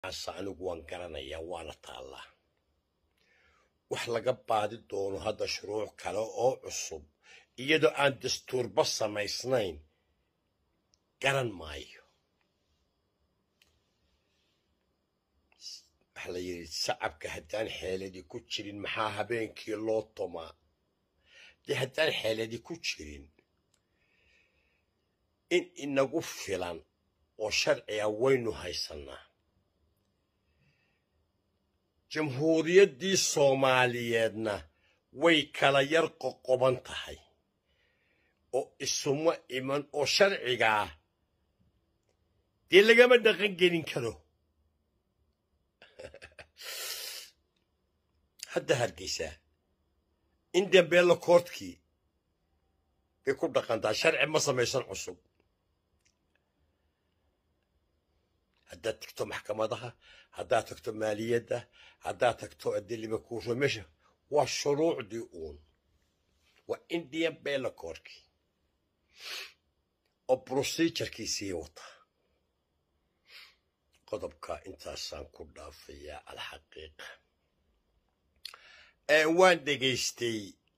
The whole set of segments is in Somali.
ase anigu waan garanayaa waana taallaa wax laga baadi doono hadda shuruuc kale oo cusub iyadoo aan dastuurba samaysnayn garan maayo waxaa la yidhi sacabka haddaan xeeladii ku jirin maxaa habeenkii loo tumaa dee haddaan xeeladii ku jirin in inagu filan oo sharciga waynu haysannaa jamhuuriyaddii soomaaliyeedna way kala yar qoqoban tahay oo isuma iman oo sharcigaa dee lagama dhaqan gelin karo hadda hargeysaa in dambeella koortkii bay ku dhaqantaa sharci ma samaysan cusub haddaad tagto maxkamadaha haddaad tagto maaliyadda haddaad tagto adilima kuuro meesha waa shuruucdii uun waa indian bellacoorkii oo procedurekiisii wata qodobka intaasaan ku dhaafayaa alxaqiiqa waan dhegaystay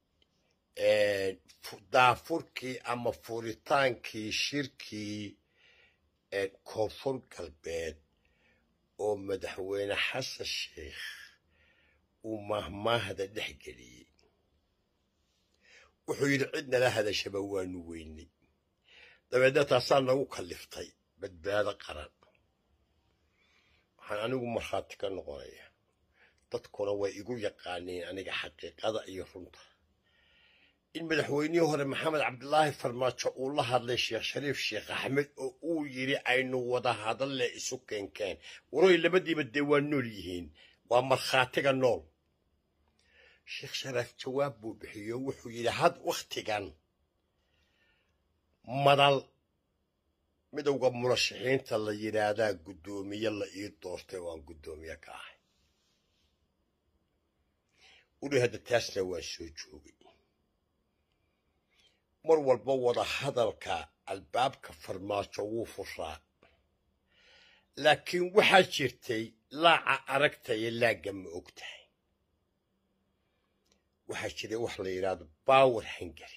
daafurkii ama furitaankii shirkii koonfur galbeed oo madaxweyne xasan sheikh uu mahmaahda dhex geliyey wuxuu yidhi cid nala hadashaba waanu weynay dabeedna taasaa nagu kalliftay badbaado qaran waxaan anigu markhaati ka noqonaya dadkuna way igu yaqaaneen aniga xaqiiqada iyo runta in madaxweynihii hore maxamed cabdilaahi farmaajo uu la hadlay sheekh shariif sheekh axmed oo uu yidhi aynu wada hadalle isu keenkeen waroy labadiiba dee waa nool yihiin waa markhaatiga nool sheekh sharaaf jawaab buu bixiyo wuxuu yidhi had wakhtigan madal midowda murashaxiinta la yidhaahdaa guddoomiye la ii doortay waan guddoomiye ka ahay uli hadda taasna waan soo joogay mar walba wada hadalka albaabka farmaajo wuu furaa laakiin waxaa jirtay laaca aragtaya laagga ma og tahay waxaa jiray wax la yidhaahdo bower hungary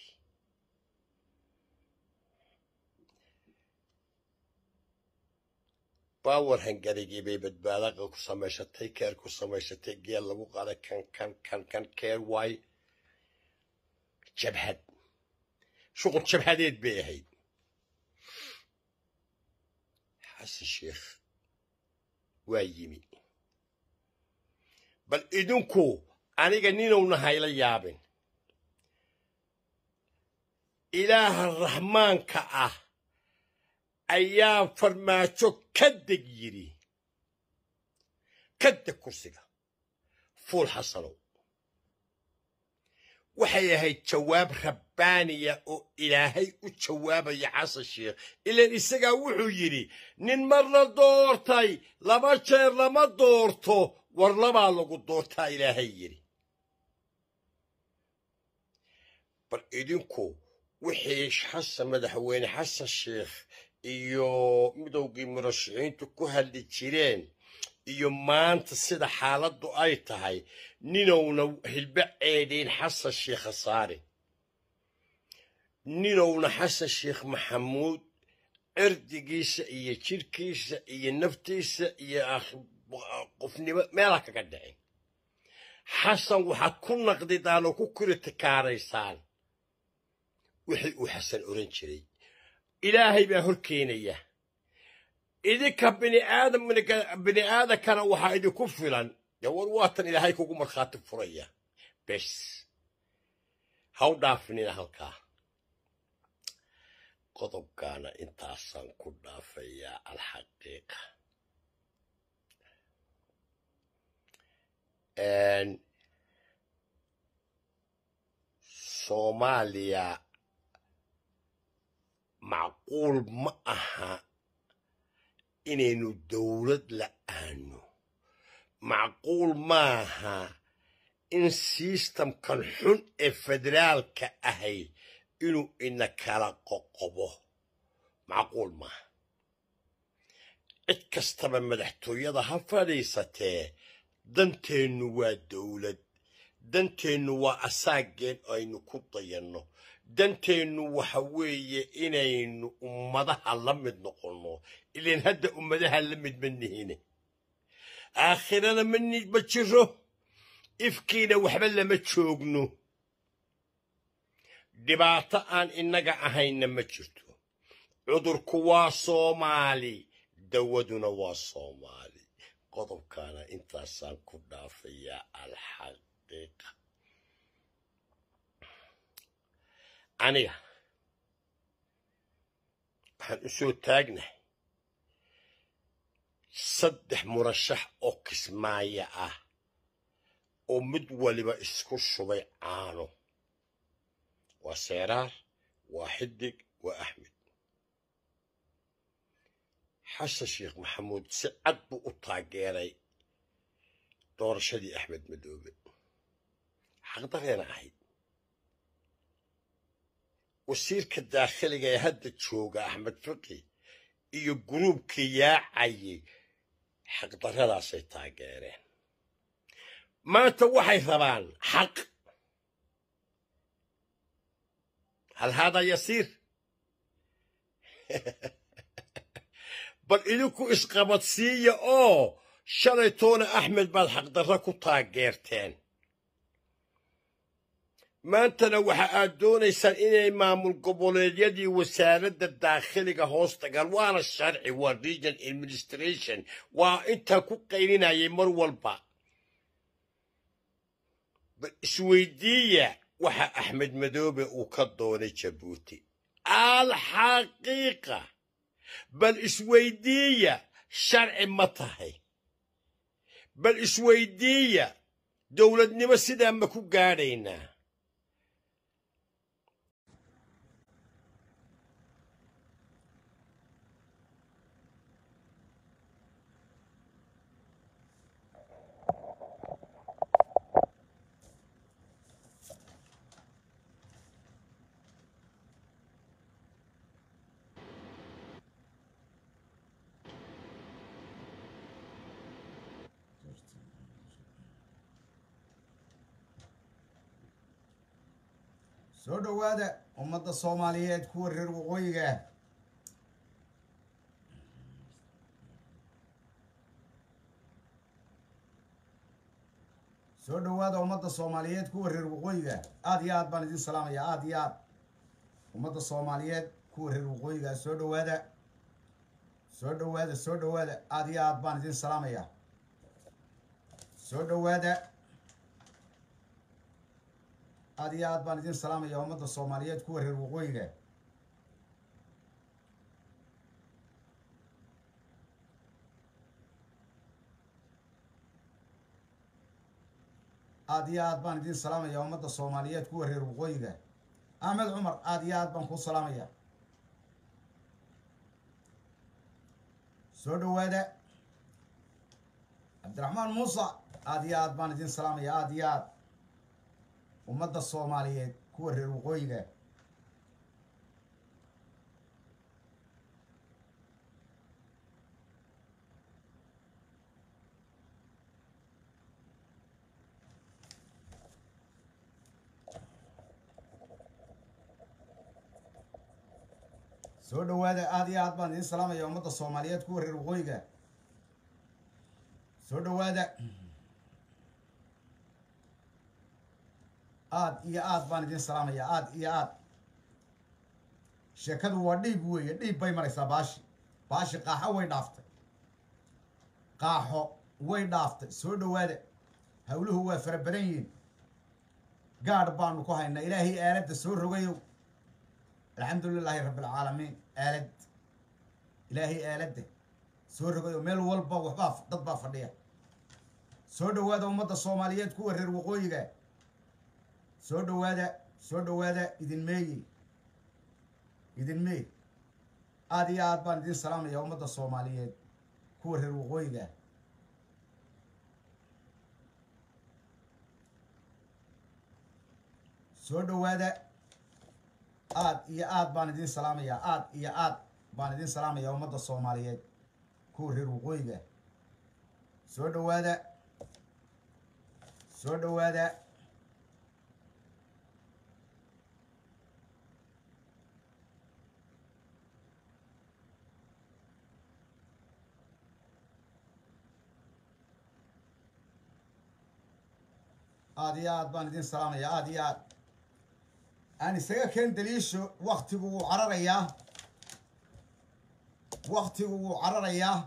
bower hungarygii bay badbaadaqa ku samaysatay keer ku samaysatay geel lagu qaaday kan kan kan kan keer waay jabhad shuqul jabhadeed bay ahayd xasan sheikh waa yimi bal idinku aniga ninowna hayla yaabin ilaaha raxmaanka ah ayaa farmaajo ka deg yidhi ka deg kursiga fuul xasanow waxay ahayd jawaab rabbaaniya oo ilaahay u jawaabaya xasan sheikh ilaan isagaa wuxuu yidhi nin mar la doortay laba jeer lama doorto war labaa lagu doortaa ilaahay yidhi bal idinku wixii xasan madaxweyne xasan sheikh iyo midowgii murashaxiintu ku hadli jireen iyo maanta sida xaaladdu ay tahay ninowna hilba ceedhayn xasan sheikh khasaare ninowna xasan sheikh maxamuud cirdigiisa iyo jidhkiisa iyo naftiisa iyo qofnimo meelha kaga dhicin xasan waxaad ku naqdidaan oo ku kritikaaraysaan wixii uu xasan oran jiray ilaahay baa hor keenaya idinka bini aadankana waxaa idinku filan dee war waatan ilaahay kugu markhaati furaya bes haw dhaafinina halkaa qodobkaana intaasaan ku dhaafayaa alxaqiiqa soomaaliya macquul ma aha inaynu dowlad la'aano macquul maaha in sistamkan xun ee federaalka ahay inuu ina kala qoqobo macquul maaha cid kastaba madaxtooyada ha fadhiisatee danteennu waa dowlad danteennu waa asaageen aynu ku dayanno danteennu waxa weeye inaynu ummadaha la mid noqonno ilaan hadda ummadaha la mid ma nihine aakhirana ma ni- ma jiro ifkiina waxba lama joogno dhibaato aan innaga ahayna ma jirto cudurku waa soomaali dawaduna waa soomaali qodobkaana intaasaan ku dhaafayaa alxaqiiqa aniga waxaan u soo taagnahay saddex murashax oo kismaayo ah oo mid waliba isku shubay caano waa seeraar waa xidig waa axmed xasan sheekh maxamuud si cad buu u taageeray doorashadii axmed madoobe xaqdareena ahayd wasiirka daakhiliga ee hadda jooga axmed fiqi iyo guruubkii yaacayay xaqdarradaasay taageereen maanta waxay rabaan xaq hal haadaa yasiir bal idinku isqabadsiiya oo shalaytoona axmed baad xaqdarro ku taageerteen maantana waxa aad doonaysaan inay maamul goboleedyadii wasaaradda daakhiliga hoos tagaan waana sharci waa region administration waa intaa ku qaylinayay mar walba bal isweydiiya waxa axmed madoobe uu ka doonay jabuuti alxaqiiqa bal isweydiiya sharci ma tahay bal isweydiiya dowladnimo sidaa ma ku gaadhaynaa soo dhowaada ummadda soomaaliyeed kuwa reer waqooyiga ah soo dhowaada ummadda soomaaliyeed kuwa reer waqooyiga ah aad iyo aad baan idin salaamaya aad iyo aad ummadda soomaaliyeed kuwa reer waqooyiga ah soo dhowaada soo dhowaada soo dhowaada aad iyo aad baan idin salaamaya soo dhowaada aad iyo aad baan idin salaamaya ummadda soomaaliyeed kuwa reer waqooyiga aad iyo aad baan idin salaamaya ummadda soomaaliyeed kuwa reer waqooyiga axmed cumar aad iyo aad baan ku salaamaya soo dhowaada cabdiraxmaan muuse aad iyo aad baan idin salaamaya aad iyo aad ummadda soomaaliyeed kuwa reer waqooyiga soo dhowaada aad iyo aad baan idin salaamaya ummadda soomaaliyeed kuwa reer waqooyiga soo dhowaada aad iyo aad baan idin salaamaya aad iyo aad sheekadu waa dhiib weeye dhiib bay maraysaa baashi baashi qaaxo way dhaaftay qaaxo way dhaaftay soo dhowaada hawluhu waa fara badan yihiin gaadh baanu ku haynaa ilaahay aaladda soo rogayow alxamdu lilaahi rabbi alcaalamiin aalad ilaahay aaladda soo rogayow meel walba waxbaa dad baa fadhiya soo dhowaada ummadda soomaaliyeed kuwa reer waqooyiga soo dhowaada soo dhowaada idin meeyi idin meey aad iyo aad baan idin salaamaya ummadda soomaaliyeed kuwa reer waqooyiga ah soo dhowaada aad iyo aad baan idin salaamaya aad iyo aad baan idin salaamaya ummadda soomaaliyeed kuwa reer waqooyiga soo dhowaada soo dhowaada aad iyo aad baan idin salaamaya aad iyo aad aan isaga keen daliisho waktigu wuu cararayaa waktigu wuu cararayaa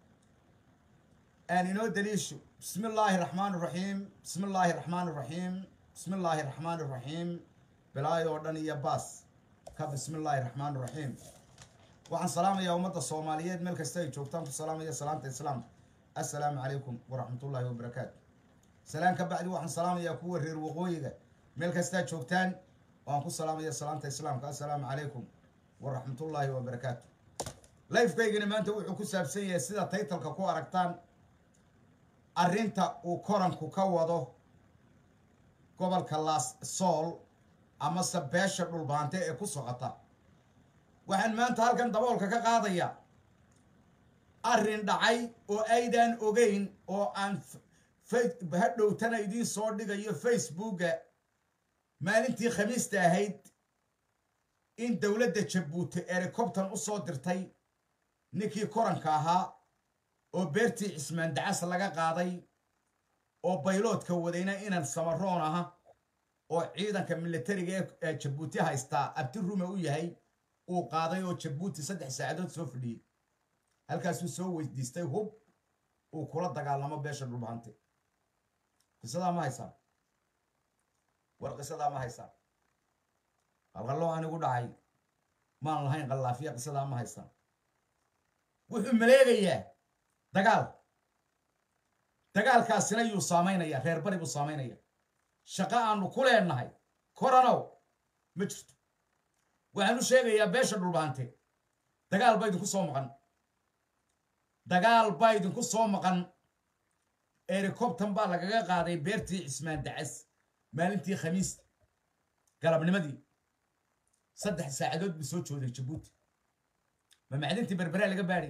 aan inoo daliisho bismi illaahi raxmaan raxiim bismi illaahi raxmaan raxiim bismi illaahi raxmaan raxiim bilaayo oo dhan iyo baas ka bismi illaahi raxmaan raxiim waxaan salaamayaa ummadda soomaaliyeed meel kasta ay joogtaan ku salaamaya salaamta islaamka assalaamu calaykum waraxmatullaahi wabarakaatu salaan ka bacdi waxaan salaamayaa kuwa reer waqooyiga meel kastaa joogtaan waan ku salaamaya salaamta islaamka assalaamu calaykum waraxmatullaahi wabarakaatu lifekaygana maanta wuxuu ku saabsan yahay sida taytalka ku aragtaan arrinta uu koranku ka wado gobolka laas sool amase beesha dhulbaante ee ku socota waxaan maanta halkan daboolka ka qaadaya arrin dhacay oo aydan ogeyn oo aan hadhowtana idiin soo dhigayo facebooka maalintii khamiista ahayd in dowladda jabuuti ericobtan u soo dirtay ninkii koranka ahaa oo beertii cismaan dacas laga qaaday oo bayloodka wadayna inan samaroon aha oo ciidanka militariga ee jabuuti haystaa abti rume u yahay uu qaaday oo jabuuti saddex saacadood soo fadhiyey halkaasuu soo weydiistay hub uu kula dagaalamo beesha dhulbahante qisadaa ma haysaan war qisadaa ma haysaan qalqalloo anigu dhacay maan lahayn qallaafiya qisadaa ma haysaan wuxuu maleegayaa dagaal dagaalkaasina yuu saamaynaya reer bari buu saamaynaya shaqo aanu ku leenahay koranow ma jirto waxaan u sheegayaa beesha dhulbahante dagaal baa idinku soo maqan dagaal baa idinku soo maqan ericobtan baa lagaga qaaday beertii cismaan dacas maalintii khamiista galabnimadii saddex saacadood buu soo jooday jabuuti ma macdintii berberaa laga baadhay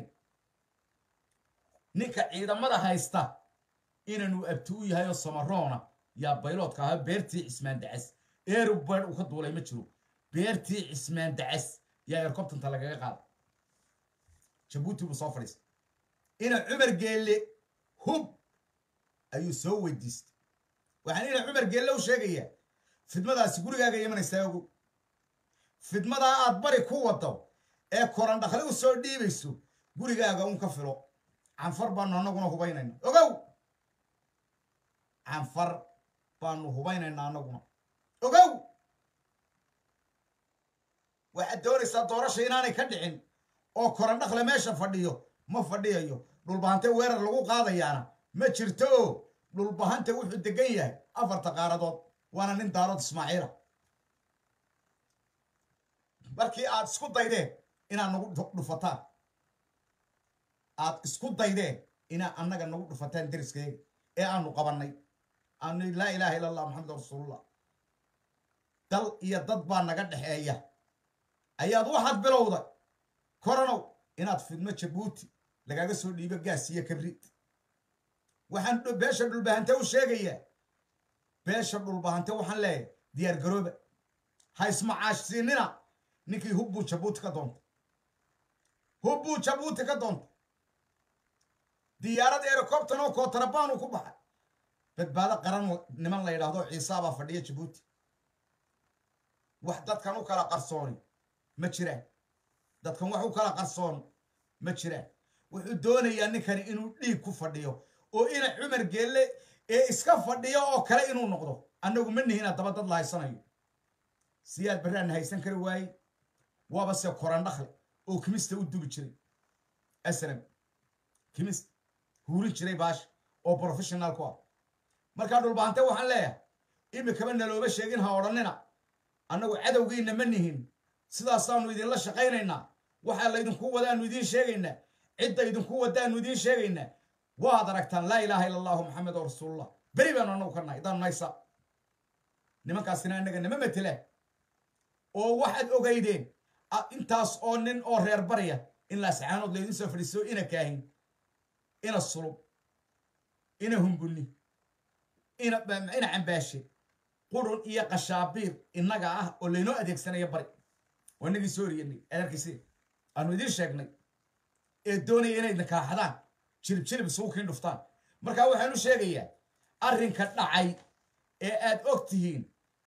ninka ciidamada haysta inanuu abti u yahay oo samaroona yaa bayloodka ahaa beertii cismaan dacas erubad uu ka duulay ma jiro beertii cismaan dacas yaa ericobtanta lagaga qaaday jabuuti buu soo fadhiistay ina cumar geelle hub ayuu soo weydiistay waxaan ina cumar geelle u sheegayaa fidmadaasi gurigaaga imanaysaa ogow fidmadaa aad bari ku wado ee koran dhakli u soo dhiibayso gurigaaga un ka filo canfar baanu annaguna hubaynayna ogow canfar baanu hubaynaynaa annaguna ogow waxaad doonaysaa doorasha inaanay ka dhicin oo koran dhakle meesha fadhiyo ma fadhiyayo dhulbahante weerar lagu qaadayaana ma jirto o dhulbahante wuxuu degan yahay afarta qaaradood waana nin daarood ismaaciila markii aad isku daydeen inaad nagu dhufataan aad isku daydeen inaad annaga nagu dhufataan deriskayga ee aanu qabannay aanu laa ilaaha illa allah maxamed rasuulullah dal iyo dad baa naga dhexeeya ayaad waxaad bilowday koranow inaad fidmo jabuuti lagaaga soo dhiibo gaas iyo kabrid waxaan beesha dhulbahante u sheegayaa beesha dhulbahante waxaan leeyahay diyaar garooba ha ismacaashsiinina ninkii hubbuu jabuuti ka doontay hubbuu jabuuti ka doontay diyaarad ericobtan oo kootarabaan ku baxay badbaado qaran niman la yidhaahdo ciisaabaa fadhiya jabuuti wax dadkan u kala qarsooni ma jiraan dadkan wax u kala qarsoon ma jiraan wuxuu doonayaa ninkani inuu dhiig ku fadhiyo oo ina cumar geelle ee iska fadhiyo oo kale inuu noqdo annagu ma nihina daba dad la haysanayo siyaad barraanna haysan kari waaye waaba se koran dhakle oo kimista u dubi jiray aslam kimista huurin jiray baasha oo professional ku ah markaa dhulbaante waxaan leeyahay imikaba nalooba sheegin ha odhannina annagu cadowgiinna ma nihin sidaasaanu idinla shaqaynaynaa waxaa laydinku wadaanu idiin sheegaynaa cidda idinku wadaanu idiin sheegaynaa waad aragtaan laa ilaaha illa allahu maxamed oo rasuulullah beri baanu annagu ka nahay daan naysa nimankaasina annaga nama matelaan oo waxaad ogaydeen intaas oo nin oo reer barya in laascaanood laydin soo fadhiiso ina kaahin ina sulub ina hunguni ina ina cambaashe qurun iyo qashaabiir innaga ah oo laynoo adeegsanaya bari waa inagii soo riyanay adarkiisi aanu idiin sheegnay ee doonaya inay nakaaxadaan jirib jirib isugu kiin dhuftaan marka waxaanu sheegayaa arrinka dhacay ee aad og tihiin